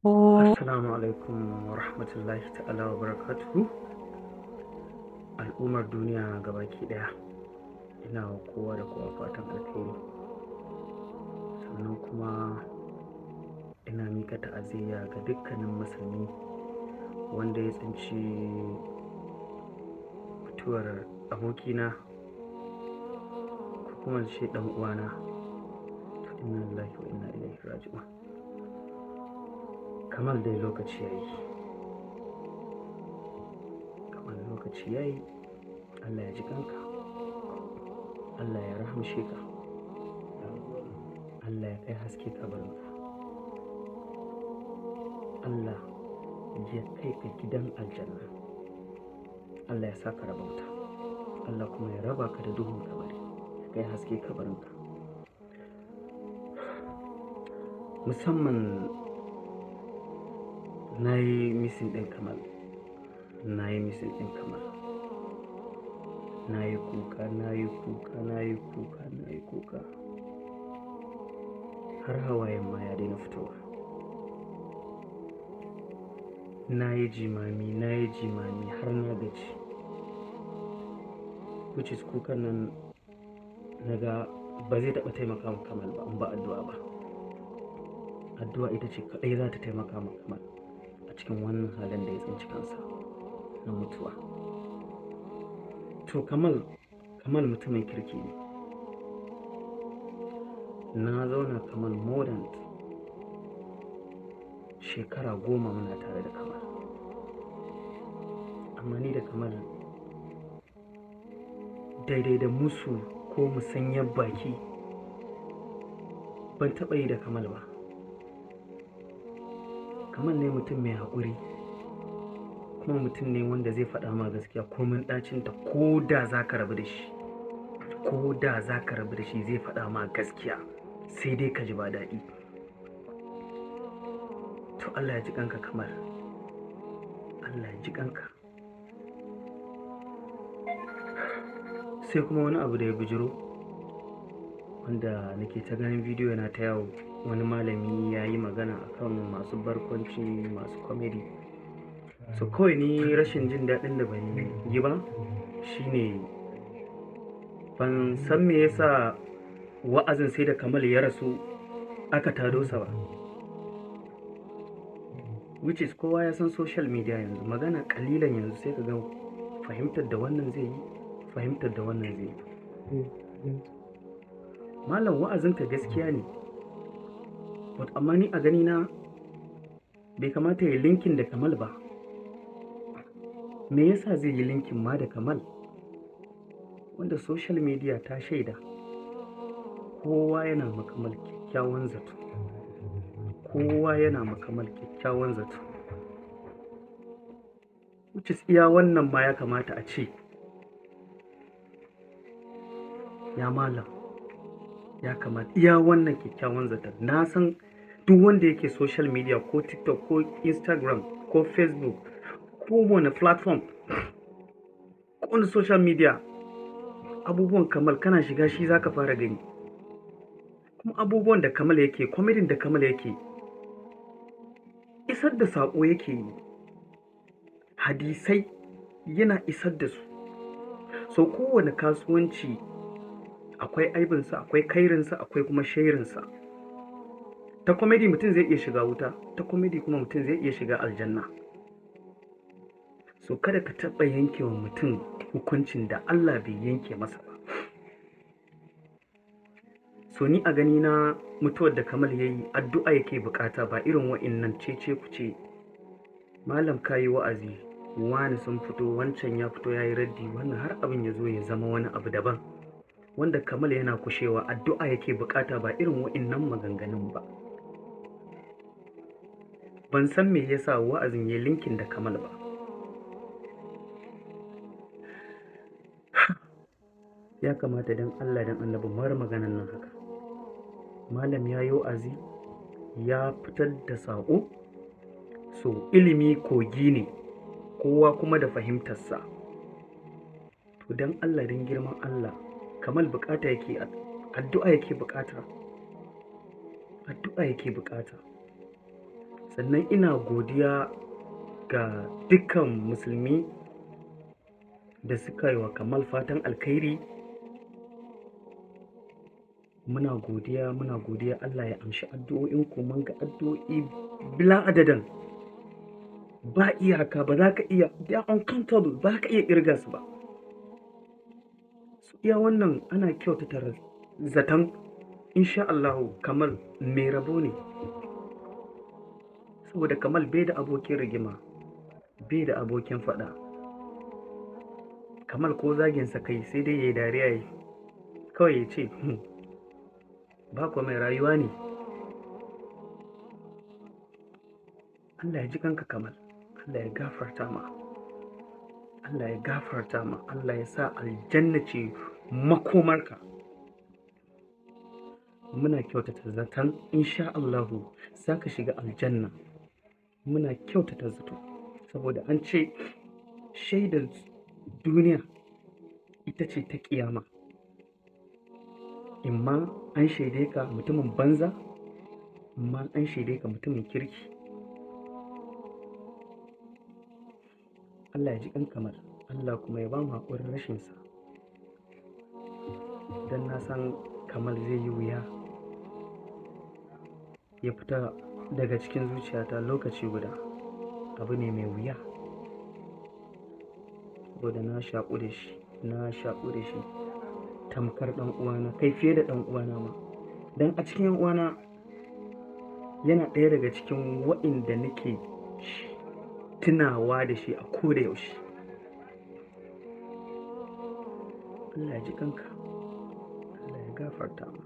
Assalamu alaikum wa rahmatullahi ta'ala wa barakatuhu. Al'ummar duniya gabaki ɗaya. Ina wa kowa da kowa fatan alkhairi. Sannan kuma ina mika ta'aziyya ga dukkanin musulmi wanda ya tsinci mutuwar abokina ko kuma in ce ɗan uwana. Inna lillahi wa inna ilaihi raji'un. Kamal dai lokaci ya yi. Kamal lokaci ya yi. Allah ya ji kanka. Allah ya rahamshe ka. Allah ya kai haske kabarinka. Allah ya kai ka gidan aljanna. Allah ya sa ka rabauta. Allah kuma ya raba ka da duhun kabari. Ya kai haske kabarinka. Musamman na yi misin ɗin kamal. Na yi misin ɗin kamal. Na yi kuka, na yi kuka, na yi kuka, na yi kuka. Har hawayen ma ya daina fitowa. Na yi jimami, na yi jimami har na gaji. Which is kukan nan na ga ba zai taɓa taimaka ma kamal ba in ba addu'a ba. Addu'a ita ce kaɗai za ta taimaka ma kamal a cikin wannan halin da ya tsinci kansa na mutuwa. To kamal, kamal mutumin kirki ne. Na zauna kamal more than shekara goma muna tare da kamal. Amma ni da kamal daidai da musu ko musanyar baki ban taɓa yi da kamal ba. Kamal ne mutum mai haƙuri kuma mutum ne wanda zai faɗa ma gaskiya komin ɗacinta ko da za ka rabu da shi. Ko da za ka rabu da shi zai faɗa ma gaskiya sai dai ka ji ba daɗi. To Allah ya ji kanka kamar. Allah ya ji kanka. Sai kuma wani abu da ya bijiro wanda nake ta ganin bidiyo yana ta yawo wani malami ya yi magana akan masu barkwanci masu comedy. So kawai ni rashin jin daɗin da ban yi ba shine ban san me yasa wa'azin sai da Kamal ya rasu aka tado sa ba. Which is kowa ya san social media yanzu magana kalilan yanzu sai ka ga fahimtar da wannan zai yi fahimtar da wannan zai yi. Malam wa'azinka gaskiya ne. But amma ni a gani na bai kamata ya linkin da Kamal ba. Me yasa zai yi linkin ma da Kamal? Wanda social media ta shaida. Kowa yana makamal kyakkyawan zato. Kowa yana makamal kyakkyawan zato. Which is iya wannan ma ya kamata a ce. Ya malam. Ya kamata iya wannan kyakkyawan zaton. Na san duk wanda yake social media ko TikTok ko Instagram ko Facebook ko wani platform ko wani social media abubuwan kamal kana shiga shi zaka fara gani kuma abubuwan da kamal yake kwamidin da kamal yake isar da saƙo yake yi hadisai yana isar da su so kowane kasuwanci akwai aibinsa akwai kairinsa akwai kuma shairinsa ta komedi mutum zai iya shiga wuta ta komedi kuma mutum zai iya shiga aljanna so kada ka taɓa yanke wa mutum hukuncin da Allah bai yanke masa ba so ni a gani na mutuwar da kamal ya yi addu'a yake bukata ba irin wa'innan cece ku ce malam ka yi wa'azi wani sun fito wancan ya fito ya yi raddi wannan har abin ya zo ya zama wani abu daban wanda kamal yana kushewa addu'a yake bukata ba irin wa'innan maganganun ba ban san me yasa wa'azin ya linkin da kamal ba ya kamata don Allah don annabi mara maganan nan haka malam ya yi wa'azi ya fitar da saƙo so ilimi kogi ne kowa kuma da fahimtarsa to don Allah don girman Allah kamal bukata yake addu'a yake bukata addu'a yake bukata sannan ina godiya ga dukkan musulmi da suka yi wa kamal fatan alkhairi muna godiya muna godiya Allah ya amshi addu'o'in ku mun ga addu'o'i bila adadin ba iyaka ba za ka iya they are uncountable ba ka iya kirga su ba su iya wannan ana kyautata zaton insha Allah kamal mai rabo ne saboda kamal bai da abokin rigima bai da abokin faɗa kamal ko zaginsa kai sai dai ya yi dariya yi kawai ya ce ba kuwa mai rayuwa ne Allah ya ji kanka kamal Allah ya gafarta ma Allah ya gafarta ma Allah ya sa aljanna ce makomarka muna kyautata zaton insha Allahu za ka shiga aljanna muna kyautata zato saboda an ce shaidar duniya ita ce ta kiyama imma an shaide ka mutumin banza imma an shaide ka mutumin kirki Allah ya ji kan kamar Allah kuma ya ba mu haƙurin rashinsa don na san kamar zai yi wuya ya fita daga cikin zuciyata lokaci guda abu ne mai wuya saboda na shaƙu da shi na shaƙu da shi tamkar ɗan uwana kai fiye da ɗan uwana ma don a cikin yan uwana yana ɗaya daga cikin wa'inda nake tunawa da shi a koda yaushe Allah ya ji kanka Allah ya gafarta ma